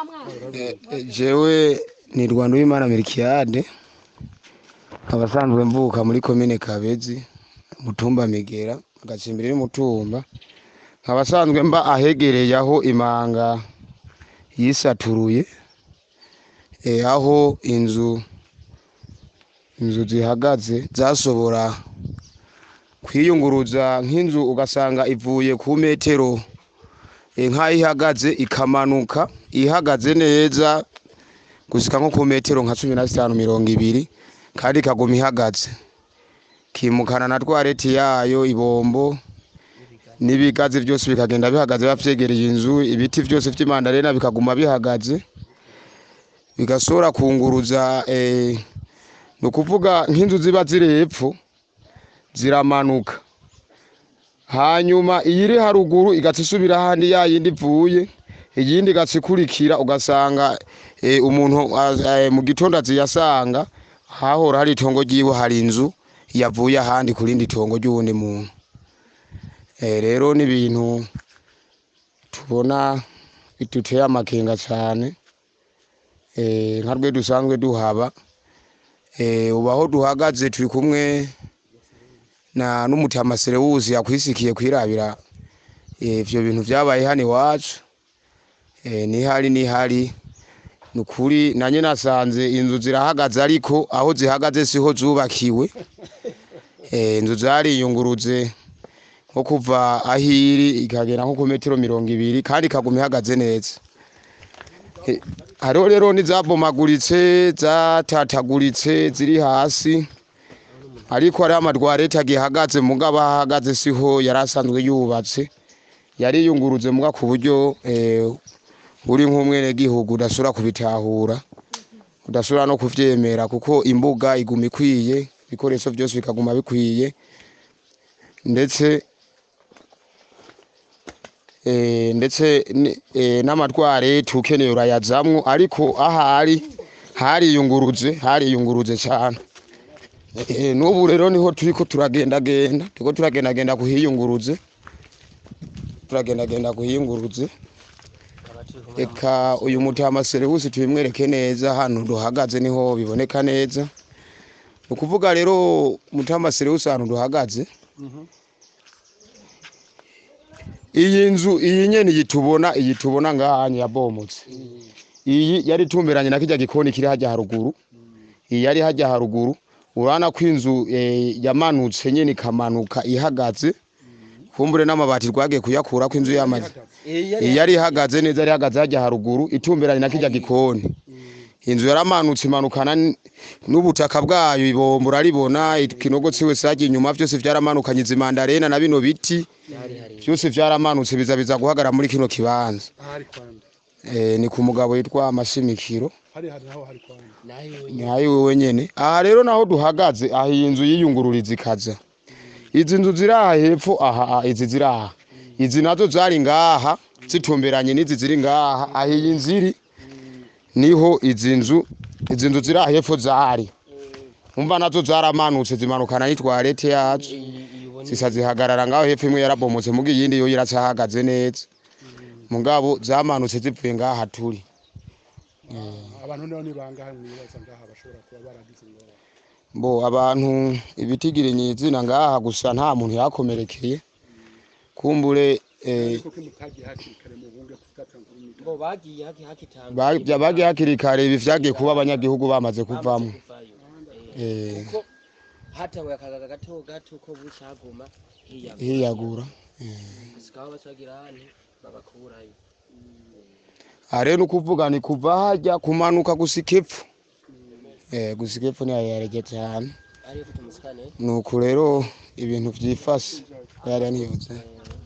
jewe ni rwanda uwimana mirikiyade abasanzwe mvuka muri komine kabezi mutumba migera agacimbiri n'umutumba abasanzwe mba ahegereye aho imanga yisaturuye eh, aho inzu inzu zihagaze zasobora kwiyunguruza nk'inzu ugasanga ivuye ku metero eh, nk'aho ihagaze ikamanuka ihagaze neza gushika nko ku metero nka cumi na zitanu mirongo ibiri kandi ikaguma ihagaze kimukana na twareti yayo ibombo n'ibigazi byose bikagenda bihagaze bavyegereye inzu ibiti byose vy'imandarena bikaguma bihagaze bigasora kunguruza eh, ni ukuvuga nk'inzu ziba ziri hepfo ziramanuka hanyuma iyiri haruguru igaca isubira ahandi ya yindi ivuye iyindi igaca ikurikira ugasanga eh, umuntu ah, eh, mu gitondo aziyasanga hahora hari itongo ryiwe hari inzu yavuye ahandi ku rindi tongo ry'uwundi muntu Eh, rero ni ibintu tubona biduteye amakenga cyane Eh, nka rwe dusanzwe duhaba Eh, ubu aho duhagaze turi kumwe na n'umutama Serewusi yakwisikiye kwirabira eh, ivyo bintu vyabaye hano iwacu Eh, nihari nihari ni ukuri nanye nasanze inzu zirahagaze ariko aho zihagaze siho zubakiwe Eh, inzu zariyunguruze nko kuva aho iri ikagera nko ku metero mirongo ibiri kandi ikaguma ihagaze neza Eh, hariho rero n'izabomaguritse zatataguritse ziri hasi ariko hariho amadwarete agihagaze mugabo aho ahagaze siho yari asanzwe yubatse yariyunguruze muga ku buryo eh, uri nk'umwenegihugu udashobora kubitahura udashobora no kuvyemera kuko imbuga iguma ikwiye ibikoresho byose bikaguma bikwiye ndetse eh, ndetse ni- eh, n'amatwarete ukeneye urayazamwo ariko ahari hariyunguruze hariyunguruze cyane Eh, n'ubu rero niho turiko turagendagenda turiko turagendagenda kuhiyunguruze turagendagenda kuhiyunguruze eka uyu mutama Serewusi tubimwereke neza hano duhagaze niho biboneka neza ni ukuvuga rero mutama Serewusi ahantu duhagaze iyi nzu iyi nyene iyi tubona iyi tubona ngahanye yabomotse iyi yari itumberanye na kirya gikoni kiri hajya haruguru iyi yari hajya haruguru urabona ko inzu eh, yamanutse nyene ikamanuka ihagaze kumbure n'amabati rwagiye kuyakura ko inzu yamaze iyi yari ihagaze neza yari ihagaze hajya haruguru itumberanye na kirya gikoni inzu yaramanutse imanukana n- n'ubutaka bwayo ibombo uraribona ikinogo ciwe sagiye inyuma vyose vyaramanukanye izi mandarena na bino biti byose vyaramanutse biza biza guhagara muri kino kibanza ahari kwanda eh, ni ku mugabo yitwa amashimikiro hari hari naho hari kwanda ntayo wewe nyene aha rero naho duhagaze aha iyi nzu yiyungururiza ikaza izi nzu ziri aha hepfo aha aha, izi ziri aha izi nazo zari ngaha zitumberanye n'izi ziri ngaha aha iyi nzu iri niho izi nzu izi nzu ziri aha hepfo zari umva nazo zaramanutse zimanukana n'itwarete yazo zisa zihagarara ngaho hepfo imwe yarabomotse muga iyindi yo iracahagaze neza mugabo zamanutse zivuye ngaha turi abantu niho nibangahe mwibaza ngaha bashobora kuba baragize ingorane bo abantu ibitigiriye izina ngaha gusa nta muntu yakomerekeye kumbure eh, ariko ko mutagiye hakiri kare mu bunge kufata nkuru mito ngo bagiye haki hakitanga ba- bya- bagiye hakiri kare ibi vyagiye kuba abanyagihugu bamaze kuvamo eh, kuko hatawe akagaga gato gato ko bucaguma hiyaga hiyagura sikaho bacagira hane babakurayo aha rero ni ukuvuga ni kuva hajya kumanuka gusika epfo eh, gusika epfo niho yarege cyane ariyo ufite umusikane nuko rero ibintu vyifashe yari niyutse eh,